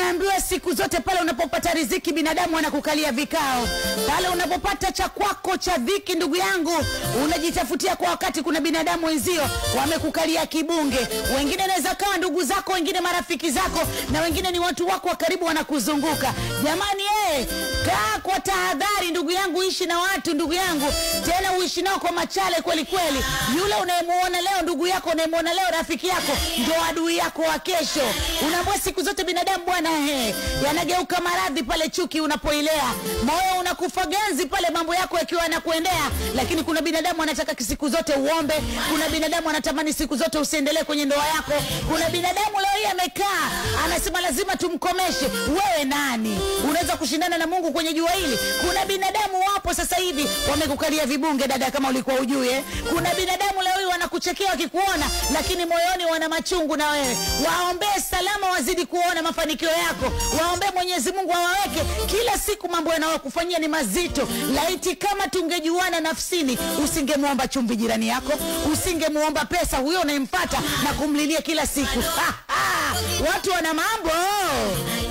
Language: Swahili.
Unaambiwa siku zote pale unapopata riziki binadamu anakukalia vikao. Pale unapopata cha kwako cha dhiki, ndugu yangu, unajitafutia kwa wakati, kuna binadamu wenzio wamekukalia kibunge. Wengine naweza kawa ndugu zako, wengine marafiki zako, na wengine ni watu wako wa karibu wanakuzunguka. Jamani eh, kaa kwa tahadhari ndugu yangu, ishi na watu ndugu yangu, tena uishi nao kwa machale kweli kweli. Yule unayemuona leo ndugu yako, unayemuona leo rafiki yako, ndo adui yako wa kesho. Unaambua siku zote binadamu bwana, he, yanageuka maradhi pale chuki unapoilea, moyo unakufa ganzi pale mambo yako yakiwa yanakuendea. Lakini kuna binadamu anataka siku zote uombe, kuna binadamu anatamani siku zote usiendelee kwenye ndoa yako, kuna binadamu leo hii amekaa anasema lazima tumkomeshe. Wewe nani unaweza kushindana na Mungu kwenye jua hili? Kuna binadamu wapo sasa hivi wamekukalia vibunge, dada, kama ulikuwa ujui eh? Kuna binadamu leo hii wanakuchekea wakikuona, lakini moyoni wana machungu na wewe. Waombee salama, wazidi kuona mafanikio yako, waombee Mwenyezi Mungu awaweke kila siku. Mambo yanayokufanyia ni mazito. Laiti kama tungejuana nafsini, usingemwomba chumvi jirani yako, usingemwomba pesa huyo unayempata na kumlilia kila siku. Watu wana mambo